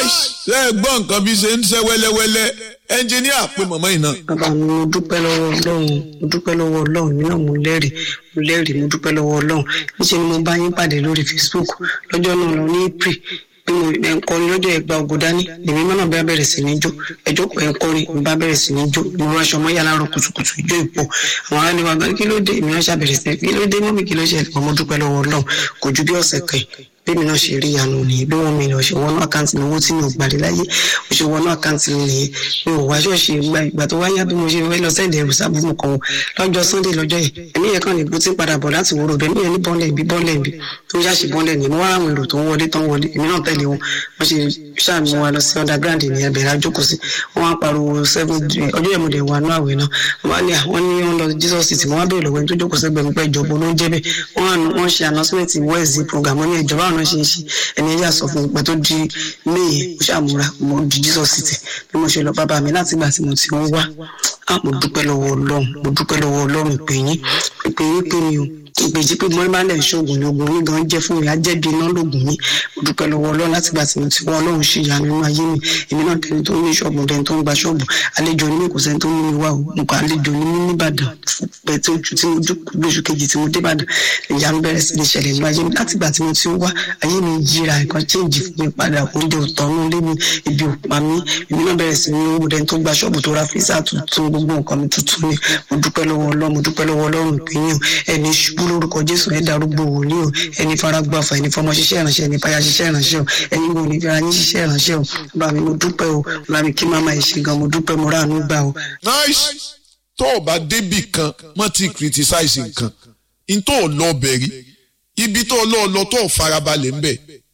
ṣe é gbọ́ nǹkan bí ṣe ń ṣe wẹ́lẹ́wẹ́lẹ́ ẹnjìníà pé mọ̀mọ́ yìí náà. bàbá mi mo dúpẹ́ lọ́wọ́ ọlọ́run mo dúpẹ́ lọ́wọ́ ọlọ́run mi náà mo lẹ́rìí mo lẹ́rìí mo dúpẹ́ lọ́wọ́ ọlọ́run níṣẹ́ ni mo bá yín pàdé lórí facebook lọ́jọ́ náà lọ ní april bí mo ẹ̀ ń kọrin lọ́jọ́ ẹ̀gbà ògo dání lèmi mọ́nà bá bẹ̀rẹ̀ sí ní jó ẹjọ́ pẹ̀ ń kọrin mo bá bẹ̀rẹ̀ sí ní jó mo ránṣọ mọ́ yàrá rọ kùtùkùtù ijó ìpọ̀ àwọn ará ni wàá gbọ́n kí ló dé èmi náà ṣàbẹ̀rẹ̀ sí kí ló dé mọ́mí kí ló ṣẹlẹ̀ mo dúpẹ́ lọ́wọ́ ọlọ́run kò ju bí ọ̀sẹ̀ kan bẹ́ẹ̀ mi náà ṣe rí ìyanu nìyẹn bí wọ́n mi lọ ṣe wọnú àkáǹtì mi owó tí mi ò gbàdé láyé mo ṣe wọnú àkáǹtì mi nìyẹn mi ò wá ṣọ́ọ̀ṣì ìgbà ìgbà tó wáyá bí mo ṣe fẹ́ lọ sẹ́ẹ̀dẹ̀ ẹ̀rù sábùmù kan lọ́jọ́ sunday lọ́jọ́ yẹn ẹ̀mí yẹn kàn ní bó ti ń padà bọ̀ láti wúrò bẹ́ẹ̀ mi yẹn ní bọ́ọ̀lẹ̀ bí bọ́ọ̀lẹ̀ bí tó ń ṣàṣì bọ́ọ̀lẹ̀ ní mo wá àwọn èrò tó ń wọlé tó ń wọlé èmi náà tẹ̀lé wọn wọ́n ṣe ṣàmì wa lọ sí underground ní ẹbẹ̀rẹ̀ àjókòó sí wọ́n á pariwo seven ọjọ́ yẹn mo dẹ̀ wà nú àwẹ̀ náà wọ́n á ní àwọn ní wọ́n lọ jesus city wọ́n á bẹ̀rẹ̀ lọ́wọ́ ẹni tó jókòó sẹ́gbẹ̀ẹ́ mi pẹ́ ìjọba ló ń jẹ́ bẹ́ẹ̀ wọ́n ṣe announcement wednesday program wọ́n ní ìjọba àwọn ṣe ń ṣe ẹni ẹ̀yà sọ fún mi pé tó di may mo ṣàmúra mo di jesus city bí mo ṣe lọ bàbá mi láti ìgbà tí mo ti ń wá mo dúpẹ́ lọ́wọ́ ọlọ́run mo dúpẹ́ lọ́wọ́ ọlọ́run ìpè yín ìpè yín pé mi ò ìgbèjì pé mo máa ń lẹ̀ ṣoògùn ní ogun yín gan jẹ́ fún mi ajẹ́bi iná lóògùn yín mo dúpẹ́ lọ́wọ́ ọlọ́run láti gbà tí mo ti wọ́n ọlọ́run ṣe ìyanu nínú ayé mi èmi náà tẹni tó ní ṣọ́ọ̀bù tẹni tó ń gba ṣọ́ọ̀bù àlejò ní kò sẹ́ni tó mú mi wá o mo kọ́ àlejò ní mí nìbàdàn pẹ̀ tó ju tí mo lóṣù kejì tí mo dé ìbàdàn ìyanu bẹ̀rẹ̀ sí ní ṣẹlẹ̀ nínú ayé mi láti gbà tí mo ti ń wá ayé mi yíra nǹkan chéǹjì fún mi padà oúnjẹ òtọ́nú lé mi ibi òpá mi èmi náà bẹ̀rẹ̀ sí ní owó dẹni tó gba ṣọ́ọ̀bù tó ra fíìsà tuntun gbogbo nǹkan mi tuntun ni mo dúpẹ́ lọ́wọ́ ọlọ́run mo dúpẹ́ lọ́wọ́ ọlọ́run ìpínyìn ẹni ṣubú lórúkọ jésù ẹ darúgbó wòlíì o ẹni faragbáfa ẹni fọmọ ṣiṣẹ́ ìránṣẹ́ ẹni fàyà ṣiṣẹ́ ìránṣẹ́ o ẹni wo ní fira yín ṣiṣẹ́ ìránṣẹ́ o bá mi mo dúpẹ́ o bá mi kí màmá yìí ṣe gan mo dúpẹ́ mo ráàánú gbà o. nice tó o bá débì kan mọ́ ti criticize nǹkan n tó o lọ bẹ̀rí ibi tó o lọ lọ tó o farabalẹ̀ ń bẹ̀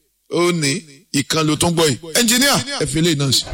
ó ní ìkan ló tún gbọ́ yìí ẹnjìníà ẹ fi lè náà sí.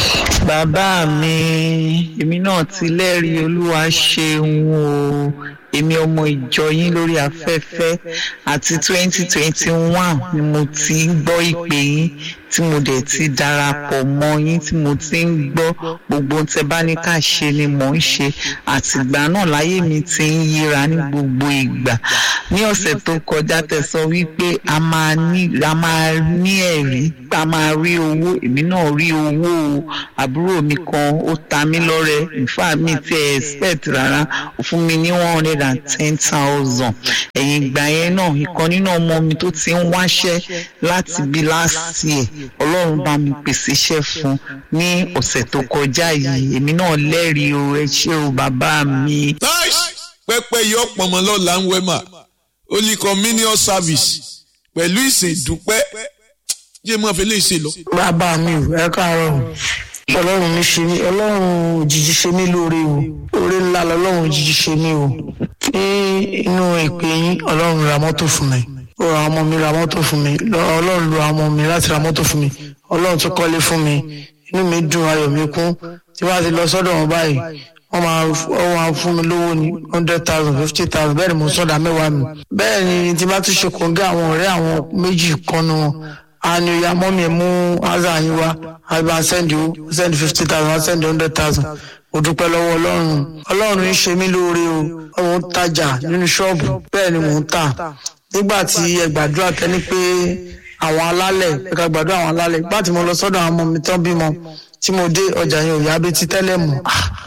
bàbá mi èmi náà ti lẹ́rìí olúwa ṣeun o èmi ọmọ ìjọ yín lórí afẹ́fẹ́ àti twenty twenty one ni mo ti ń gbọ́ ìpè yín tí mo dẹ̀ ti darapọ̀ mọ́ yín tí mo ti ń gbọ́ gbogbo tẹ bá ní ká ṣe ni mò ń ṣe àtìgbà náà láyé mi ti ń yíra ní gbogbo ìgbà ní ọ̀sẹ̀ tó kọjá tẹ sọ wípé a máa ní a máa ní ẹ̀rí a máa rí owó èmi náà rí owó o àbúrò mi kan ó ta mí lọ́rẹ ìfà mi ti ẹ̀ expect rárá ó fún mi ní one hundred and ten thousand ẹ̀yìn ìgbà yẹn náà ìkan nínú ọmọ mi tó ti ń wáṣẹ́ láti bí last year ọlọ́run bá mi pèsè iṣẹ́ fún ní ọ̀sẹ̀ tó kọjá yìí èmi náà lẹ́rìí o ẹ ṣé o bàbá mi. nice pẹpẹ yọ pọnmọ lọla ń wẹmà holy communion service pẹ̀lú ìsìn ìdúpẹ́ jẹ́ mọ́ fi lè ṣe lọ. bàbá mi ò ẹ káàárọ̀ ọlọ́run mi ṣe mí ọlọ́run òjijì ṣe mí lóore o oore ńlá lọ́lọ́run òjijì ṣe mí o ní inú ìpè yín ọlọ́run ra mọ́tò fún mi ó ra ọmọ mi ra mọ́tò fún mi ọlọ́run lo ọmọ mi láti ra mọ́tò fún mi ọlọ́run tún kọ́lé fún mi inú mi dùn ayọ̀ mi kún tí wọ́n ti lọ sọ́dọ̀ wọn báyìí wọ́n máa wọ́n máa fún mi lówó ní hundred thousand fifty thousand bẹ́ẹ̀ ni mo sọ̀dà mẹ́wàá mi bẹ́ẹ̀ ni tí bá tún ṣe kòńgẹ́ àwọn ọ̀rẹ́ àwọn méjì kan nu wọn àni ìyá mọ́mí ẹ̀ mú azà yín wá àbí send you send fifty thousand send hundred thousand mo dúpẹ́ lọ́wọ́ ọlọ́run ọlọ́run ń ṣe mí lóore o mo ń tajà nínú ṣọ́ọ̀bù bẹ́ẹ̀ ni mò ń tà nígbà tí ẹ gbàdúrà tẹ́ni pé àwọn alálẹ̀ ẹ ká gbàdúrà àwọn alálẹ̀ nígbà tí mo lọ sọ́dọ̀ àwọn ọmọ mi tán bímọ tí mo dé ọjà yẹn ò yá bí ti tẹ́lẹ̀ mọ́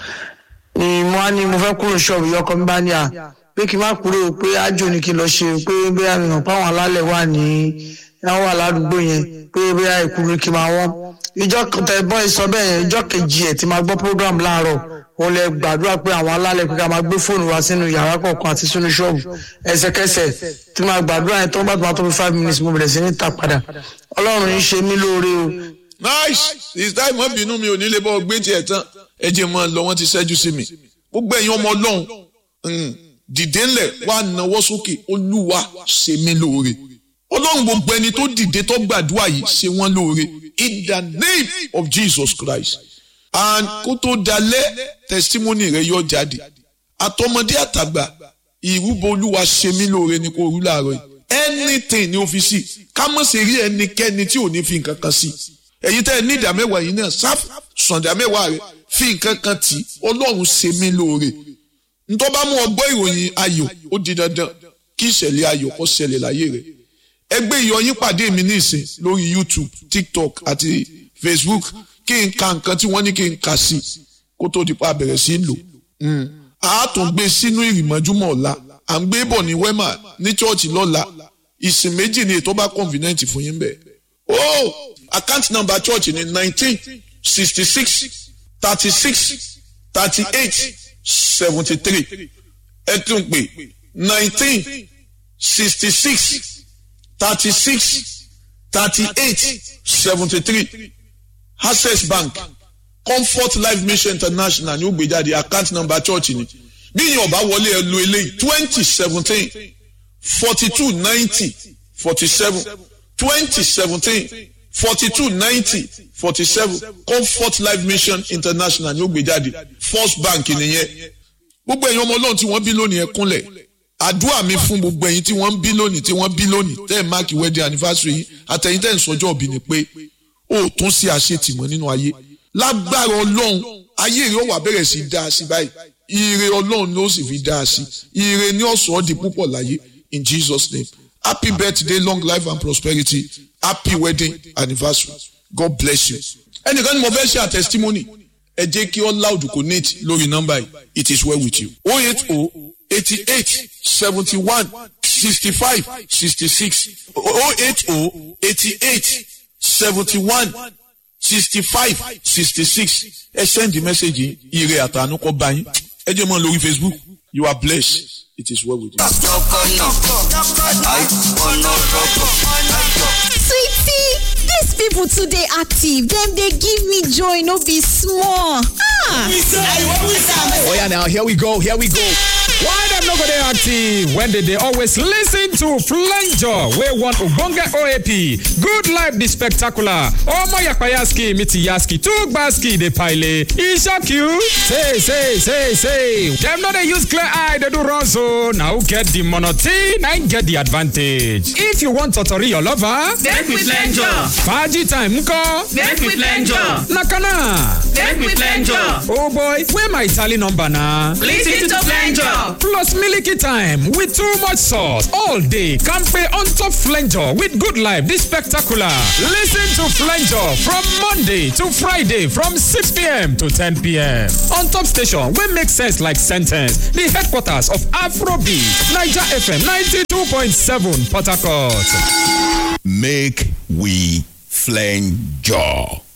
ni mo á ní mo fẹ́ kúrò ṣọ́ọ̀bù yọkọ mi bá ní à pé kí n má kúrò pé ájò ni kí n lọ ṣe pé bóyá mi mọ̀ pé àwọn alálẹ̀ wà ní àwọn wà ládùúgbò yẹn pé bóyá ìkúrú kí n máa wọ́n ìjọ tẹ̀gbọ́n ìsọ bẹ́ẹ̀ yẹn ìjọ kejì ẹ̀ tí máa gbọ́ program láàárọ̀ òun lè gbàdúrà pé àwọn alálẹ̀ pé ká máa gbé fóònù wá sínú yàrá kọ̀ọ̀kan àti sínú ṣọ́ọ̀bù ẹsẹ̀kẹsẹ̀ tí máa gbàdúrà yẹn tó ń bá tó máa tó fi five minutes mo bẹ̀rẹ̀ sí ní ta padà ọlọ́run yìí ṣe mí lóore o. nice ìsítá ìmọ̀ bínú mi ò ní lè bọ́ gbé tiẹ̀ tán ẹ jẹ́ mọ́ lọ wọ́n ti ṣẹ́jú sí mi gbogbo ẹ̀yin ọmọ ọlọ́run dìde ńlẹ̀ wá nawọ́ sókè olúwa ṣe mí lóore ọlọ́run gbogbo ẹni tó dìde tó gbàdúrà yìí ṣe wọ́n lóore in the name of Jesus Christ and kó tó dalẹ̀ testimony rẹ yọ jáde àtọmọdé àtàgbà ìrúbọ olúwa ṣe mí lóore ni kò rú láàárọ̀ yìí anything ni ó fi sí ká mọ̀ sí rí ẹnikẹ́ni tí ò ní fi nǹkan kan sí ẹ̀yin tẹ́ ẹ ní ìdá mẹ́wàá yìí náà sáf sàndà mẹ́wàá rẹ fi nǹkan kan tì ọlọ́run ṣe mí lóore ntọ́ bá mú ọgbọ́ ìròyìn ayọ̀ ó di dandan kí ìṣẹ̀lẹ̀ ayọ̀ kó ṣẹlẹ̀ láyé rẹ̀ ẹgbẹ́ ìyọyín pàdé mi ní ìsìn lórí YouTube TikTok àti facebook kí n ka nǹkan tí wọ́n ní kí n kà sí kó tó di pa bẹ̀rẹ̀ sí lò a tún gbé sínú ìrìmọ́júmọ́ ọ̀la à ń gbé bọ̀ ní wema ní chọ́ọ̀chì lọ́la ìsìn méjì ni ètò bá convenient fún yín bẹ́ẹ̀. o account number church ni nineteen sixty six thirty six thirty eight seventy three ẹ tún pè nineteen sixty six thirty six thirty eight seventy three access bank comfort life mission international ní ó gbé jáde account number church ni bí yín ọba wọlé ẹ lo eléyìí twenty seventeen forty two ninety forty seven twenty seventeen forty two ninety forty seven comfort life mission international ní ó gbé jáde first bank nìyẹn gbogbo ẹ̀yin ọmọ ọlọ́run tí wọ́n bí lónìí ẹ kúnlẹ̀ àdúrà mi fún gbogbo ẹ̀yin tí wọ́n ń bí lónìí tí wọ́n bí lónìí tẹ́ ẹ̀ máàkì wedding anniversary yìí àtẹ̀yìn tẹ́ ẹ̀ ń sọjọ́ òbí ni pé ó tún sí àṣetìmọ́ nínú ayé lágbára ọlọ́run ayé rẹ̀ ó wà bẹ̀rẹ̀ sí dáa sí báyìí ire ọlọ́run ló sì fi dáa sí ire ní ọ̀sán di púpọ̀ láyé in jesus name happy birthday long life and prosperity happy wedding anniversary god bless you. ẹnìkan ni mo fẹ́ ṣe à testimony ẹ jẹ́ kí all loud connect lórí nọ́mbà yìí it is well with you. o eight o eighty eight seventy one sixty five sixty six o eight o eighty eight seventy one sixty five sixty six ẹ send the message yìí ire àtànú kọ́ bá yín ẹ jẹ́ mọ́ lórí facebook you are blessed it is well with you. sweetie dis people too dey active dem dey give me joy no be small ah Oh yeah, now here we go, here we go. Why them no go dey active when they dey always listen to Flanger wey one ogbonge OAP, Good Life the Spectacular, Omo Yapayaski Miti Yaski, Tugbaski dey pile, e shock you? Say, say, say, say, dem no dey use clear eye dey do run so, na who get the monotone na im get the advantage. If you want totori your lover, Make we flenjo. Faji time nko, Make we flenjo. na kana. Make we flenjo. Oh boy, where my tally number na? Listen to flenjo. Plus Milky Time with too much sauce all day. Campe on top Flanger with Good Life. This spectacular. Listen to Flanger from Monday to Friday from 6 p.m. to 10 p.m. On top station, we make sense like sentence. The headquarters of Afrobeat, Niger FM 92.7 Port Harcourt. Make we flange jaw.